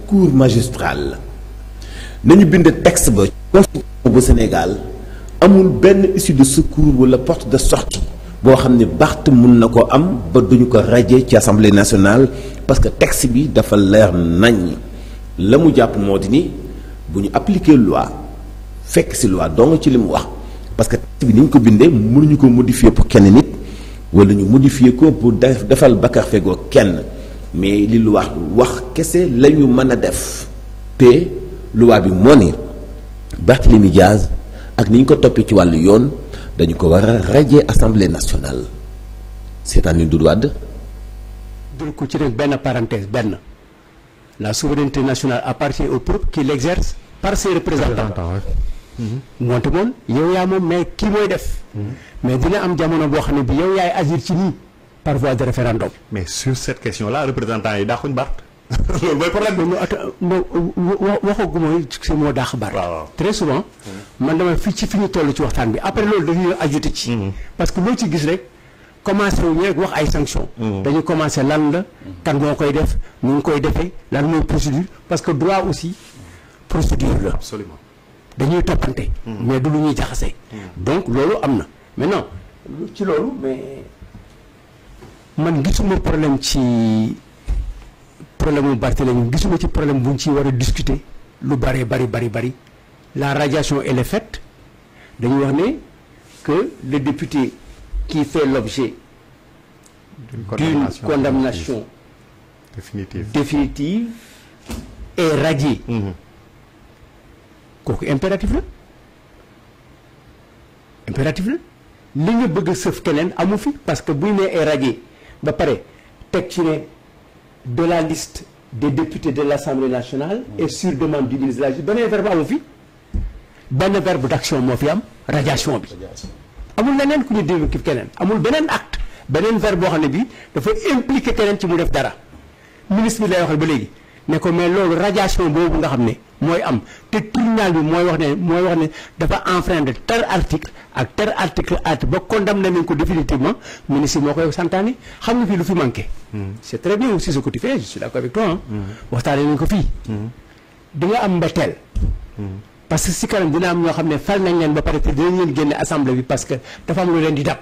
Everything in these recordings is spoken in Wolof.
secours magistral la nañu bind texte ba constitution bu Sénégal amul benn issue de secours wala porte de sortie boo xam ne Barth mun na ko am ba duñu ko radier ci assemblée nationale parce que texte bi dafa leer nañ la mu jàpp moo di ni bu ñu appliquer loi fekk ci loi dong ci li mu wax parce que texte bi ni ñu ko bindee mënuñu ko modifier pour kenn nit wala ñu modifier ko pour def defal bakar fegoo kenn mais li lu wax wax kese la ñu mën a def te loi bi moo ni Barthélémy Diaz ak ni ñu ko toppee ci wàllu yoon dañu ko war a radier assemblée nationale c'est-à-dire Doudou Wade dul ko ci rek benn parenthèse benn la souveraineté nationale appartient au peuple qui l'exerce par ses représentants moonte moom yow yaa moom mais kii mooy def mais dina am jamono boo xam ne bi yow yaay agir ci nii par voie de référendum mais sur cette question là représentants yi daaxuñ Barth loolu mooy problème mais ata waxagu mooy si moo daax bar waaw waaw. très souvent man dama fi ci fi ñu toll ci waxtaan bi après loolu dañuy ajouté ci parce que loo ci gis rek commencé wu ñu rek wax ay sanctions dañuy commencé lan la kan moo koy def nu ngi koy defee lan mooy procédure parce que droit aussi procédure la absolument dañuy toppante mais du lu ñuy jaxase donc loolu am na maintenant lu ci loolu mais man gisuma problème ci problème mu Barthélémy gisuma ci problème bu ñu ciy war a discuter lu bari bari bari bari la radiation elle est faite dañuy wax ne que le député qui fait l'objet d'une condamnation définitive définitive est radié Mhm. kooku impératif la impératif la li nga bëgg a sëf keneen amu fi parce que buy nee est radié ba pare teg ci ne de la liste des députés de l'Assemblée nationale et sur demande du ministre de la Justice beneen verbe amu fi benn verbe d'action moo fi am radiation bi amul leneen ku ñu déglu ki keneen amul beneen acte beneen verbe boo xam ne bii dafa impliqué keneen ci mu def dara ministre bi lay waxal ba léegi ne ko mais loolu radiation boobu nga xam ne mooy am te tribunal bi mooy wax ne mooy wax ne dafa enfreindre tel article ak tel article at ba condamné nañ ko définitivement ministre bi moo koy santaane xam nga fii lu fi manqué. c'est très bien aussi ce que tu fais je suis d'accord avec toi ah. waxtaanee nañ ko fii. di nga am mbetteel. parce que si kanam dina am ñoo xam ne fal nañ leen ba pare te dinañ leen génne assemblée bi parce que dafa am lu leen di dab.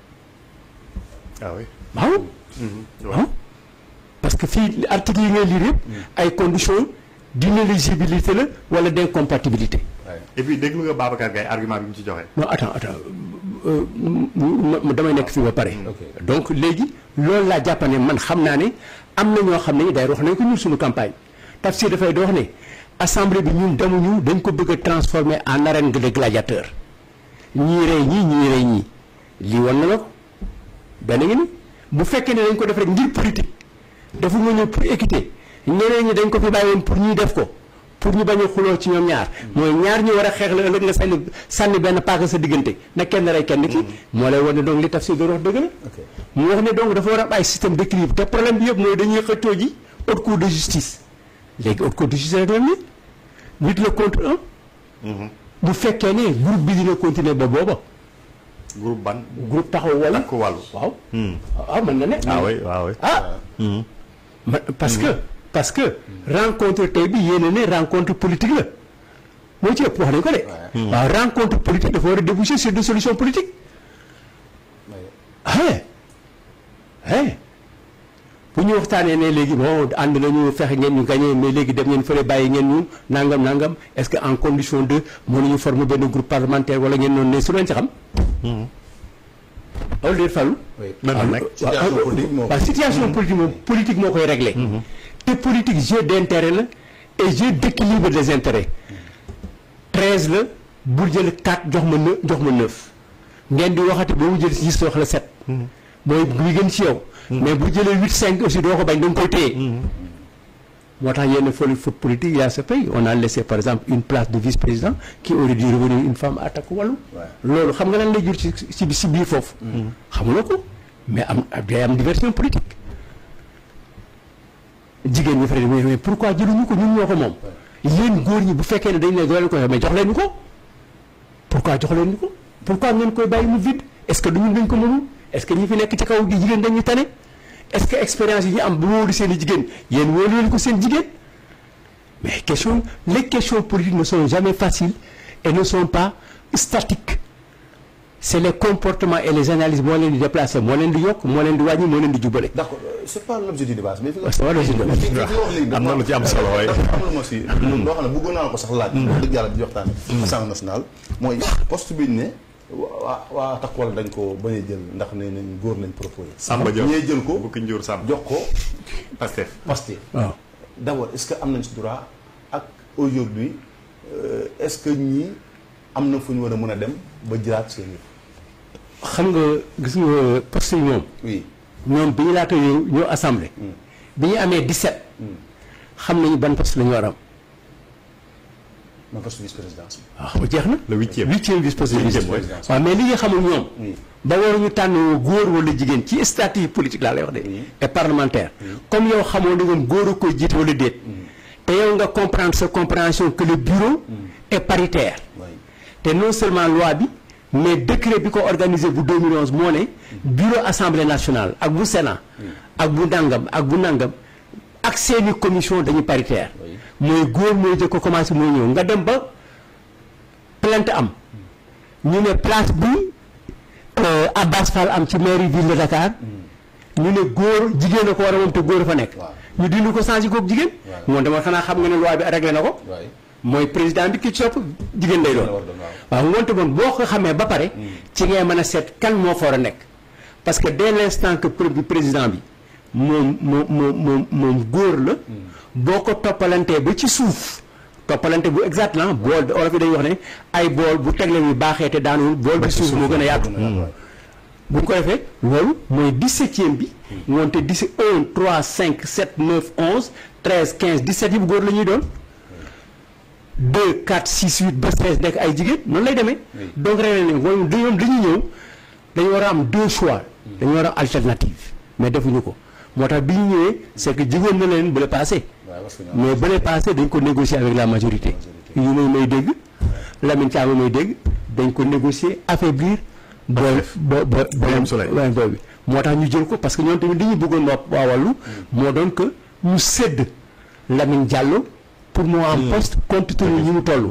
ah oui waaw. waaw parce que fii article yi ngay lire yëpp ay conditions d'inéligibilité la wala d'incompatibilité. et puis déglu nga Babacar Gaye argument bi mu ci joxe. non attends attends euh, m- m- damay nekk fii ba pare. donc léegi loolu laa jàpp ne man xam naa ne am na ñoo xam ne day wax nañ ko ñun suñu campagne Tafsir dafay di wax ne assemblée bi ñun demuñu dañ ko bëgg a transformer en arène de gladiateur ñii rey ñii ñii rey ñii lii wan na la ko benn ngi ni bu fekkee ne dañ ko def rek ngir politique dafa nga ñëw pour équité ñeneen ñi dañ ko fi bàyyi woon pour ñuy def ko pour ñu bañ a xuloo ci ñoom ñaar mooy ñaar ñu war a xeex la ëllëg nga sànni sànni benn paaka sa diggante na kenn rey kenn ki moo lay wan ne donc li Tafsir doon wax dëgg la mu wax ne donc dafa war a am ay système d'équilibre te problème bi yëpp mooy dañuy xëccoo ji haute cour de justice léegi haute cour de justice rek la ni huit la contre un bu fekkee ne groupe bi dina continuer ba booba groupe ban. groupe taxaw wala takku wàllu. waaw ah mën na ne ah oui ah oui. ah ma- parce que parce que rencontre tey bi yéene ne rencontre politique la moo ci ëpp wax nañ ko de waaw rencontre politique dafa war a déboucher sur des solutions politiques ah eh bu ñu waxtaanee ne léegi bon ànd nañu fexe ngeen ñu gagné mais léegi dem ngeen fële bàyyi ngeen ñu nangam nangam est-ce que en condition de mënuñu former benn groupe parlementaire wala ngeen noonu ne su leen ci xam loolu déet Fallou mën na nekk. situation politique moo waaw situation politique moom politique moo koy réglé te politique jeu d'intérêt la et jeu d'équilibre des intérêts treize la bul jël quatre jox ma neuf jox ma neuf ngeen di waxati ba mu jël six wax la sept mooy bi gën ci yow mais bu jëlee huit cinq aussi doo ko bañ da nga koy téye moo tax yenn foli foot politique il y a ce pays on a laissé par exemple une place de vice-président qui aurait dû revenir une femme attaque wàllu loolu xam nga lan lay jur ci ci ci biir foofu xamuloo ko mais am day am diversion politique jigéen ñi fa ne mais mais pourquoi jëluñu ko ñun ñoo ko moom yéen góor ñi bu fekkee ne dañ ne doo leen ko mais jox leen ñu ko pourquoi jox leen ñu ko pourquoi ngeen koy bàyyi mu vide est-ce que du ñun dañ ko mënul est-ce que ñi fi nekk ci kaw gi jigéen dañu tane est-ce que expérience yi ñu am bu wóolu seen i jigéen yéen wóolu leen ko seen jigéen mais question les questions politiques ne sont jamais faciles et ne sont pas statiques c'est les comportements et les analyses moo leen di déplacer moo leen di yokk moo leen di wàññi moo leen di jubale. d'accord c'est pas l'objet du débat mais fi nga c'est pas l'objet du débat. fi nga wax léegi am na lu ci am solo waaye. am na ma si loo xam ne bëggoon naa ko sax laaj dëgg yàlla di waxtaane assemblée nationale mooy poste bi ñu ne waa waa takk wala dañ ko bañ a jël ndax ne nañ góor lañ proposé Samba Diop ñee jël ko Bukki Njour Samba jox ko Pastef Pastef waaw d'abord est-ce que am nañ ci droit ak aujourd'hui euh, est-ce que ñii am na fu ñu war a mën a dem ba jëlaat seen yëf xam nga gis nga poste yi moom oui ñoom bi ñu laata ñëw ñëw assemblée. bi ñu amee 17. xam nañu ban poste la ñu war a am. ma poste vice-présidence bi waaw jeex na. Le huitième. huitième vice poste Huitième, vice ouais. waaw mais li nga xamul ñoom. Oui. ba waruñu tànn góor wala jigéen ci statut politique laa lay wax de. et parlementaire. comme yow xamoo ne ñoom góor a koy jiite wala déet. te yow nga comprendre sa compréhension que le bureau est paritaire. oui te non seulement loi bi mais décret bi ko organisé bu 2011 moo ne bureau assemblée nationale ak bu sénat ak bu nangam ak bu nangam ak seeni commission dañu paritaire mooy góor mooy jëkk ko commencé mooy ñëw nga dem ba plainte am ñu ne place bi euh, Abbas Fall am ci mairie ville de Dakar ñu ne góor jigéen a ko war a moom te góor a fa nekk Waaw. ñu dindi ko changé kook jigéen moom dama xanaa xam nga ne loi bi réglé na ko oui mooy président bi ki ci topp jigéen lay doon la war doon waaw. waaw ngoonte bon boo ko xamee ba pare ci ngay mën a seet kan moo fa war a nekk parce que dès l'instant que pré- président bi moom moom moom moom moom góor la boo ko toppalantee ba ci suuf toppalante bu exact la bool olof yi dañuy wax ne ay bool bu tegle bi baaxee te daanuwul bool bi suuf moo gën a yaatu bu ñu ko defee loolu mooy 17e bi ngoonte 17 1 3 5 7 9 11 13 15 17 yi bu góor la ñuy doon 2 4 6 8 ba 16 nekk ay jigéen noonu lay demee. donc ren ne moom dañoo dañuy ñëw dañu war a am deux choix. dañu war a am alternative mais defuñu ko moo tax bi ñu ñëwee c'est que jigéen na leen bu la passé. waaw parce que ñoom mais bu la passé dañ ko négocier avec la majorité. yu may may dégg Lamine Thiam may dégg dañ ko négocier affaiblir. booy bo bo Birame Souleye. booy booy bi moo tax ñu jël ko parce que ñoom tamit li ñu bëggoon waa waa wàllu moo doon que ñu sédd Lamine Diallo pour mu am poste compte tenu ñi mu toll.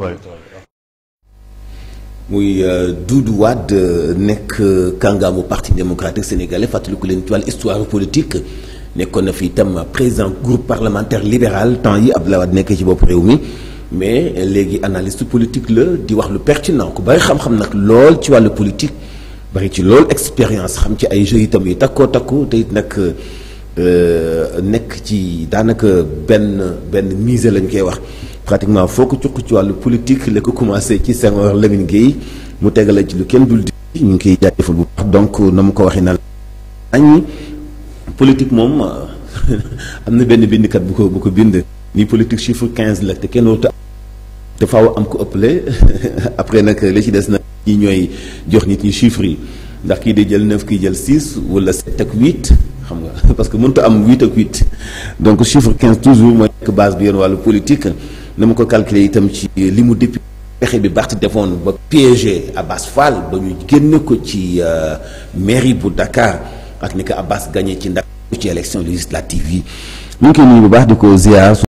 muy Doudou Wade nekk kàngaamu parti démocratique sénégalais fàttaliku leen ci wàllu histoire politique nekkoon na fi itam président groupe parlementaire libéral temps yi Abdoulaye Wade nekkee ci bopp réew mi mais léegi analyste politique la di wax lu pertinent ku bari xam-xam nag lool ci wàllu politique bari ci lool expérience xam ci ay jeux itam yu takkoo takku te it nag euh, nekk ci daanaka benn benn mise lañ koy wax. pratiquement foo ko cuq ci wàllu politique la ko commencé ci Senghor Lamine Gueye mu tegale ci lu kenn dul di ñu ngi koy jaajëfal bu baax donc na mu ko waxee na añ politique moom am na benn bindkat bu ko bu ko bind ni politique chiffre 15 la te kenn warut a te faaw am ko ëppale après nag li ci des nag ñi ñooy jox nit ñi chiffres yi ndax kii di jël 9 kii jël 6 wala 7 ak 8 xam nga parce que mënut a am 8 ak 8 donc chiffre 15 toujours mooy nekk base bi yéen wàllu politique na ma ko calculer itam ci li mu depuis pexe bi Barth defoon ba piégé Abbas Fall ba ñu génne ko ci mairie bu Dakar ak ni ko Abbas gagné ci ndax ci élection législative yi ñu ngi koy nuyu bu baax di ko ziar